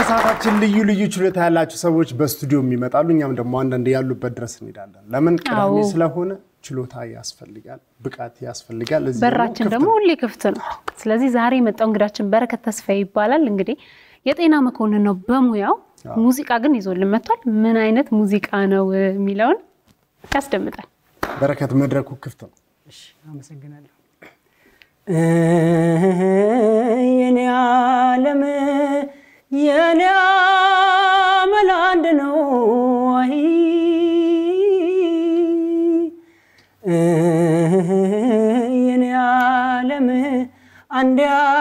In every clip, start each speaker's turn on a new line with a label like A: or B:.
A: በሰዓታችን ልዩ ልዩ ችሎታ ያላቸው ሰዎች በስቱዲዮ የሚመጣሉ። እኛም ደግሞ አንዳንድ ያሉበት ድረስ እንሄዳለን። ለምን ቅዳሜ
B: አዎ።
A: ስለሆነ ችሎታ ያስፈልጋል፣ ብቃት ያስፈልጋል። እዚህ
B: በራችን
A: ክፍት
B: ደግሞ
A: ነው።
B: ሁሌ ክፍት ነው። ስለዚህ ዛሬ የመጣው እንግዳችን በረከት ተስፋዬ ይባላል። እንግዲህ የጤና መኮንን ነው በሙያው። ሙዚቃ ግን ይዞልን መጥቷል። ምን አይነት ሙዚቃ ነው የሚለውን ያስደምጣል።
A: በረከት መድረኩ ክፍት ነው።
C: እሺ፣ አመሰግናለሁ። የኔ ዓለም የኔ አመል አንድ ነው አይ የኔ ዓለም አንድ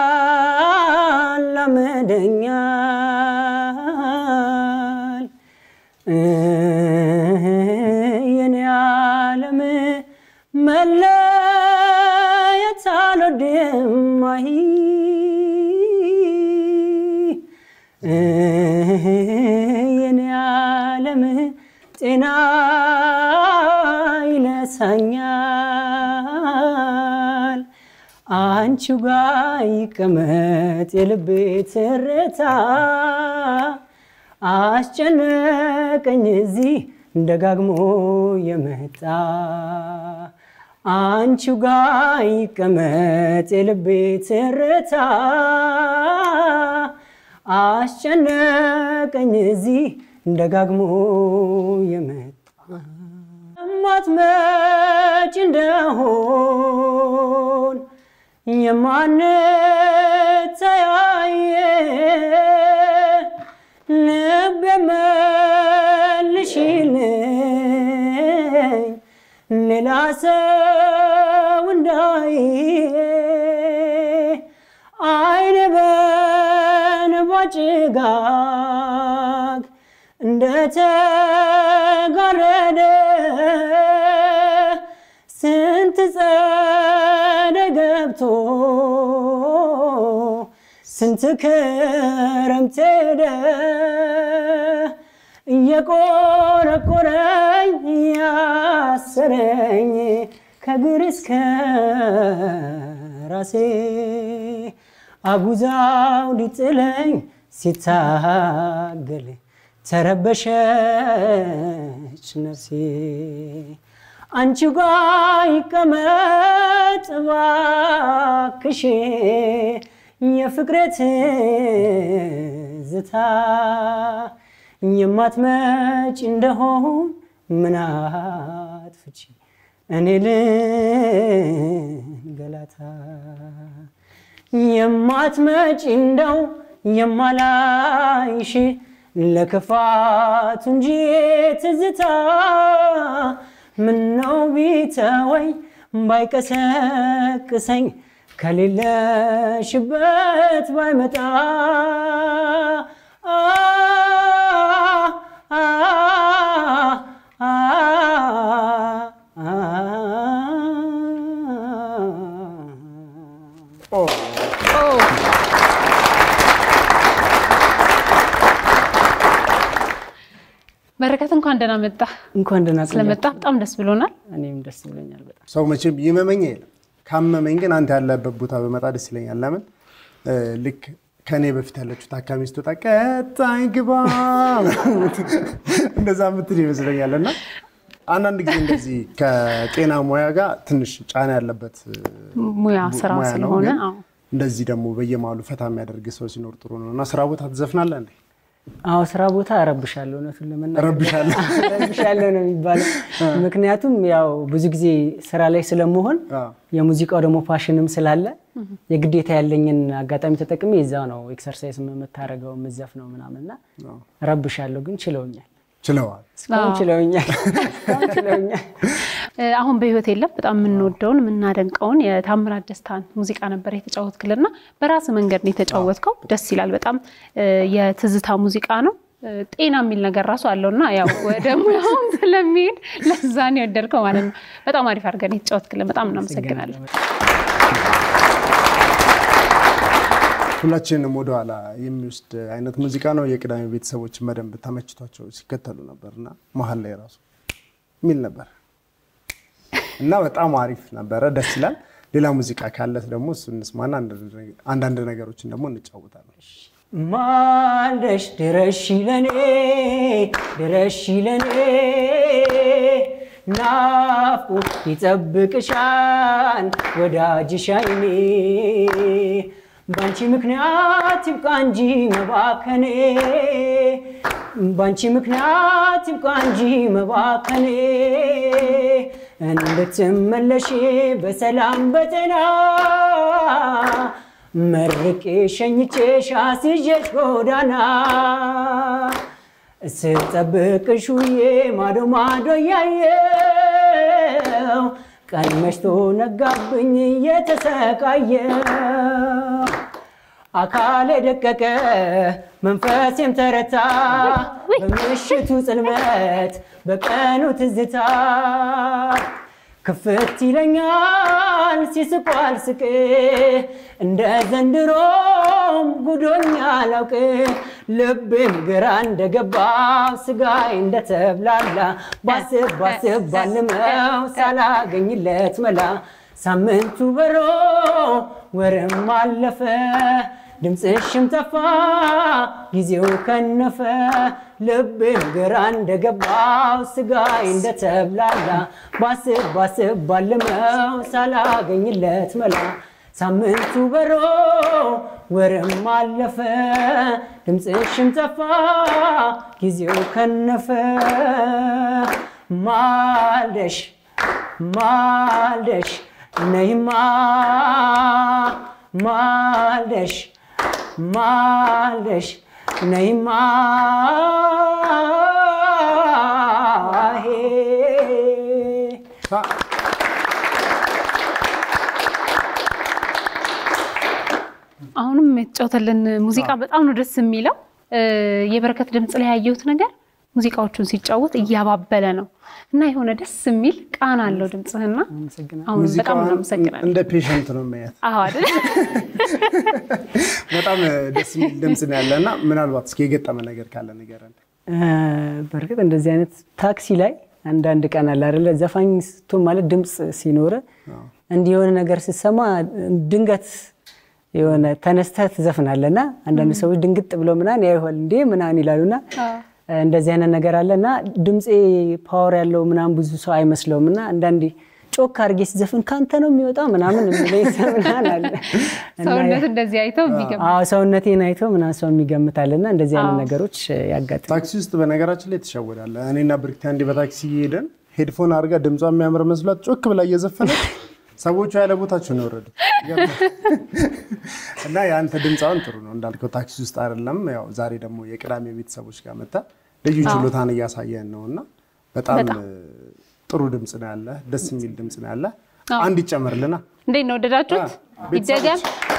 C: ያላምደኛል የኔ ዓለም መለየት አልወድም አይ የኔ ዓለም ጤና ይነሳኛል አንቺው ጋ ይቀመጥ የልቤ ትርታ አስጨነቀኝ እዚህ ደጋግሞ የመጣ አንቺው ጋ ይቀመጥ የልቤ ትርታ አስጨነቀኝ እዚህ ደጋግሞ የመጣ ማትመጭ እንደሆን የማንተያየ ልብ መልሽልኝ ሌላ ሰው እንዳይ አይነ በንባ ጭጋግ እንደተጋረደ ስንት ጸደይ ገብቶ ስንት ክረምት ሄደ እየቆረቆረኝ ያሰረኝ ከግር እስከ ራሴ አጉዛው ሊጥለኝ ሲታገል ተረበሸች ነፍሴ አንቺ ጋ ይቀመጥ ባክሽ የፍቅሬ ትዝታ የማትመጭ እንደሆን ምን አጥፍቼ እኔ ልንገላታ የማትመጭ እንደው የማላይሽ ለክፋቱ እንጂ ትዝታ ምነው ቢተወኝ ባይቀሰቅሰኝ ከሌለሽበት ባይመጣ አ አ አ
B: በረከት እንኳን ደህና መጣ።
C: እንኳን ደህና
B: ስለመጣ በጣም ደስ ብሎናል።
C: እኔም ደስ ብሎኛል በጣም።
A: ሰው መቼም ይመመኝ የለም። ካመመኝ ግን አንተ ያለበት ቦታ በመጣ ደስ ይለኛል። ለምን እ ልክ ከእኔ በፊት ያለችው ታካሚ ስትወጣ ቀጣይ ግባ እንደዛ ምትል ይመስለኛል። እና አንዳንድ ጊዜ እንደዚህ ከጤና ሙያ ጋር ትንሽ ጫና ያለበት
B: ሙያ ስራ
A: ሙያ ነው።
B: ስለሆነ
A: ግን
B: አዎ።
A: እንደዚህ ደግሞ በየመሀሉ ፈታ የሚያደርግ ሰው ሲኖር ጥሩ ነው። እና ስራ ቦታ ትዘፍናለህ እንዴ?
C: አዎ ስራ ቦታ እረብሻለሁ፣ እውነቱን ለመናገር
A: እረብሻለሁ?
C: እረብሻለሁ ነው የሚባለው። ምክንያቱም ያው ብዙ ጊዜ ስራ ላይ ስለመሆን
A: አዎ።
C: የሙዚቃው ደግሞ ፓሽንም ስላለ የግዴታ ያለኝን አጋጣሚ ተጠቅሜ እዛው ነው ኤክሰርሳይዝ የምታደርገው የምዘፍነው ምናምን እና እረብሻለሁ፣ ግን ችለውኛል።
A: ችለዋል።
C: እስካሁን ችለውኛል። እስካሁን ችለውኛል።
B: እ አሁን በህይወት የለም። በጣም የምንወደውን የምናደንቀውን የታምራት ደስታን ሙዚቃ ነበር የተጫወትክልና በራስ መንገድ ነው የተጫወትከው። ደስ ይላል በጣም እ የትዝታ ሙዚቃ ነው። እ ጤና የሚል ነገር ራሱ አለውና ያው ወደ ሙያውም ስለሚሄድ ለዛ ነው የወደድከው ማለት ነው። በጣም አሪፍ አድርገን የተጫወትክልን በጣም እናመሰግናለን።
A: ሁላችንንም ወደኋላ የሚወስድ አይነት ሙዚቃ ነው። የቅዳሜ ቤተሰቦችን በደንብ ተመችቷቸው ሲከተሉ ነበር እና መሀል ላይ ራሱ የሚል ነበር እና በጣም አሪፍ ነበረ። ደስ ይላል። ሌላ ሙዚቃ ካለት ደግሞ እሱ እንስማና አንዳንድ ነገሮችን ደግሞ እንጫወታለን።
C: ማልደሽ ድረሺ ለኔ ድረሺ ለኔ ናፍቆት ይጠብቅሻል ወዳጅሽ አይኔ ባንቺ ምክንያት ይብቃ እንጂ መባከኔ ባንቺ ምክንያት ይብቃ እንጂ መባከኔ እንድትመለሽ በሰላም በጤና መርቄ ሸኝቼሽ አስይዤሽ ጎዳና ስጠብቅሽ ውዬ ማዶ ማዶ እያየው ቀን መሽቶ ነጋብኝ እየተሰቃየው አካሌ ደቀቀ መንፈሴም ተረታ በምሽቱ ጽልመት በቀኑ ትዝታ ክፍት ይለኛል ሲስቁ አልስቅ እንደ ዘንድሮም ጉዶኛ አላውቅ ልቤም ግራ እንደገባው ስጋዬ እንደተብላላ ባስብ ባስብ ባልመው ሳላገኝለት መላ ሳምንቱ በሮ ወርም አለፈ ድምፅሽም ጠፋ ጊዜው ከነፈ ልቤም ግራ እንደገባው ስጋዬ እንደተብላላ ባስብ ባስብ ባልመው ሳላገኝለት መላ ሳምንቱ በሮ ወርም አለፈ ድምፅሽም ጠፋ ጊዜው ከነፈ ማልደሽ ማልደሽ ነይማ ማልደሽ ማልደሽ ነይማ
B: አሁንም የተጫወተልን ሙዚቃ በጣም ነው ደስ የሚለው። የበረከት ድምፅ ላይ ያየሁት ነገር ሙዚቃዎቹን ሲጫወት እያባበለ ነው እና የሆነ ደስ የሚል ቃና አለው ድምፅህና አሁን በጣም ነው አመሰግናለሁ።
A: እንደ ፔሸንት ነው ማየት
B: አዎ አይደል?
A: በጣም ደስ የሚል ድምፅ ነው ያለ እና ምናልባት እስኪ የገጠመ ነገር ካለ ንገረን።
C: በእርግጥ እንደዚህ አይነት ታክሲ ላይ አንዳንድ ቀን አለ አይደለ ዘፋኝ ስትሆን ማለት ድምፅ ሲኖረ እንዲህ የሆነ ነገር ስትሰማ ድንገት የሆነ ተነስተህ ትዘፍናለህ እና አንዳንድ ሰዎች ድንግጥ ብለው ምናምን ያይሆል እንዴ ምናምን ይላሉና እንደዚህ አይነት ነገር አለ እና ድምፄ ፓወር ያለው ምናምን ብዙ ሰው አይመስለውም እና አንዳንዴ ጮክ አድርጌ ሲዘፍን ከአንተ ነው የሚወጣው ምናምን የሚለኝ ሰው ምናምን አለ።
B: ሰውነት እንደዚህ አይተው የሚገባ
C: አዎ ሰውነቴን አይተው ምናምን ሰው የሚገምታል እና እንደዚህ አይነት ነገሮች ያጋጥማል።
A: ታክሲ ውስጥ በነገራችን ላይ ትሸወዳለህ። እኔና ብርክቲ አንዴ በታክሲ እየሄደን ሄድፎን አድርጋ ድምጿ የሚያምር መስሏት ጮክ ብላ እየዘፈነች ሰዎቹ ያለ ቦታቸው ነው የወረዱት። እና የአንተ ድምፃውን ጥሩ ነው እንዳልከው ታክሲ ውስጥ አይደለም። ያው ዛሬ ደግሞ የቅዳሜ ቤተሰቦች ጋር መታ ልዩ ችሎታን እያሳየን ነው እና በጣም ጥሩ ድምፅ ነው ያለ፣ ደስ የሚል ድምፅ ነው ያለ። አንድ ይጨመርልና
B: እንዴት ነው ወደዳችሁት? ይደገም።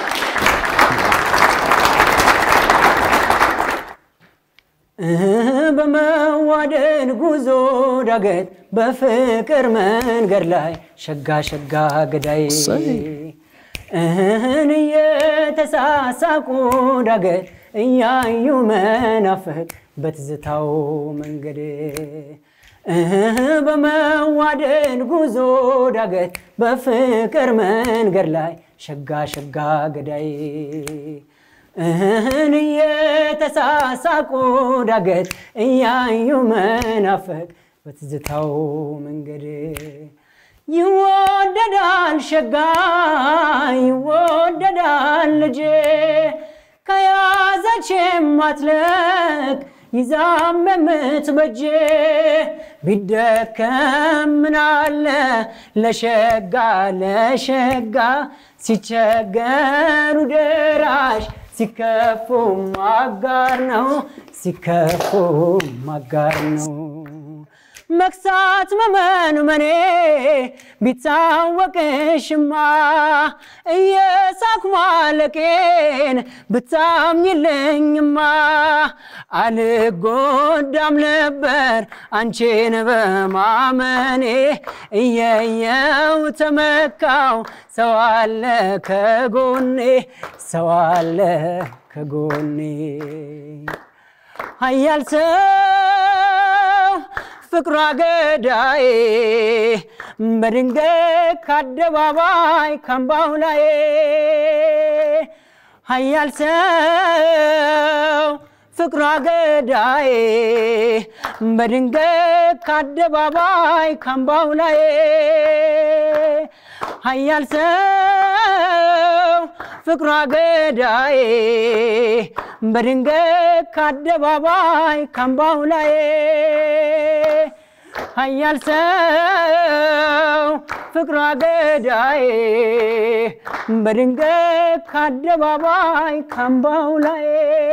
C: በመዋደድ ጉዞ ዳገት በፍቅር መንገድ ላይ ሸጋ ሸጋ ገዳይ እህን እየተሳሳቁ ዳገት እያዩ መናፈቅ በትዝታው መንገድ እህ በመዋደድ ጉዞ ዳገት በፍቅር መንገድ ላይ ሸጋ ሸጋ ገዳይ እህን እየተሳሳቁ ዳገት እያዩ መናፈቅ በትዝታው መንገድ ይወደዳል ሸጋ ይወደዳል ልጄ ከያዘች የማትለቅ ይዛም የምትበጄ ቢደከም ምናለ ለሸጋ ለሸጋ ሲቸገሩ ደራሽ ሲከፉ ማጋር ነው ሲከፉ ማጋር ነው። መክሳት መመንመኔ ቢታወቅሽማ እየሳኩ ማለቄን ብታምኝልኝማ አልጎዳም ነበር አንቺን በማመኔ እየየው ተመካው ሰው አለ ከጎኔ ሰው አለ ከጎኔ ሀያል ሰው ፍቅሯ ገዳዬ በድንገት ከአደባባይ ካምባው ላይ ሀያል ሰው ፍቅሯ ገዳዬ በድንገት ከአደባባይ ካምባው ላይ ሀያል ሰው ፍቅሯ ገዳዬ በድንገት ከአደባባይ ካምባው ላይ ሀያል ሰው ፍቅሯ ገዳዬ በድንገት ከአደባባይ ካምባው ላይ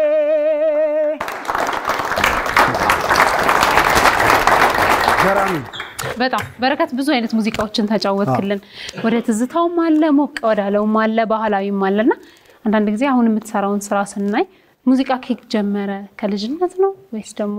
A: ገራሚ
B: በጣም በረከት ብዙ አይነት ሙዚቃዎችን ተጫወትክልን። ወደ ትዝታውም አለ፣ ሞቅ ወዳለውም አለ፣ ባህላዊም አለ እና አንዳንድ ጊዜ አሁን የምትሰራውን ስራ ስናይ ሙዚቃ ኬክ ጀመረ ከልጅነት ነው ወይስ ደግሞ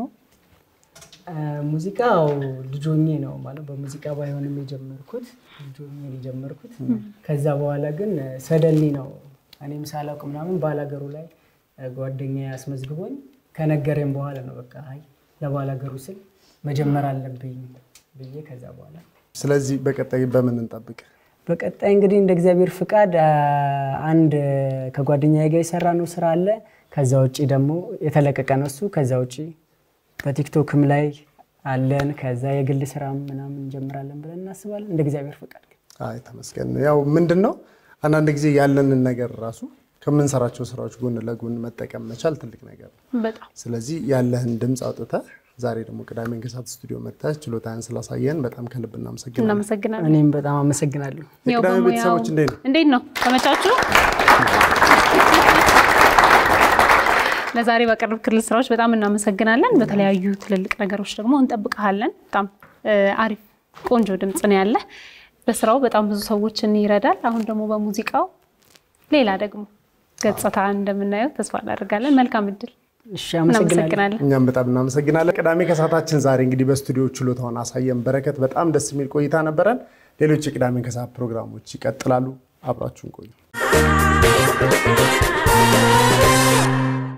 C: ሙዚቃው ልጆኜ ነው ማለት በሙዚቃ ባይሆንም የጀመርኩት ልጆኜ ነው የጀመርኩት። ከዛ በኋላ ግን ሰደኒ ነው እኔም ሳላውቅ ምናምን ባላገሩ ላይ ጓደኛ አስመዝግቦኝ ከነገረኝ በኋላ ነው በቃ አይ ለባላገሩ ስል መጀመር አለብኝ ብዬ ከዛ በኋላ
A: ስለዚህ በቀጣይ በምን እንጠብቅ?
C: በቀጣይ እንግዲህ እንደ እግዚአብሔር ፍቃድ አንድ ከጓደኛዬ ጋር የሰራ ነው ስራ አለ። ከዛ ውጭ ደግሞ የተለቀቀ ነው እሱ። ከዛ ውጭ በቲክቶክም ላይ አለን። ከዛ የግል ስራም ምናምን እንጀምራለን ብለን እናስባለን እንደ እግዚአብሔር ፍቃድ።
A: አይ ተመስገን። ያው ምንድን ነው አንዳንድ ጊዜ ያለንን ነገር ራሱ ከምንሰራቸው ስራዎች ጎን ለጎን መጠቀም መቻል ትልቅ ነገር ነው።
B: በጣም
A: ስለዚህ ያለህን ድምፅ አውጥተህ ዛሬ ደግሞ ቅዳሜን ከሰዓት ስቱዲዮ መጥተህ ችሎታህን ስላሳየን በጣም ከልብ እናመሰግናለን።
B: እናመሰግናለን።
C: እኔም በጣም አመሰግናለሁ።
B: ያው
A: የቅዳሜ
B: በሙያው-
A: ቤተሰቦች እንዴት ነው?
B: እንዴት ነው ተመቻችሁ? ለዛሬ ባቀረብክልን ስራዎች በጣም እናመሰግናለን። በተለያዩ ትልልቅ ነገሮች ደግሞ እንጠብቀሃለን። በጣም እ፣ አሪፍ ቆንጆ ድምፅ ነው ያለ። በስራው በጣም ብዙ ሰዎችን ይረዳል። አሁን ደግሞ በሙዚቃው ሌላ ደግሞ ገጽታ እንደምናየው ተስፋ እናደርጋለን። መልካም እድል።
C: እሺ አመሰግናለሁ።
B: እናመሰግናለን።
A: እኛም በጣም እናመሰግናለን። ቅዳሜ ከሰዓታችን ዛሬ እንግዲህ በስቱዲዮ ችሎታውን አሳየን። በረከት በጣም ደስ የሚል ቆይታ ነበረን። ሌሎች የቅዳሜን ከሰዓት ፕሮግራሞች ይቀጥላሉ። አብራችሁን ቆዩ።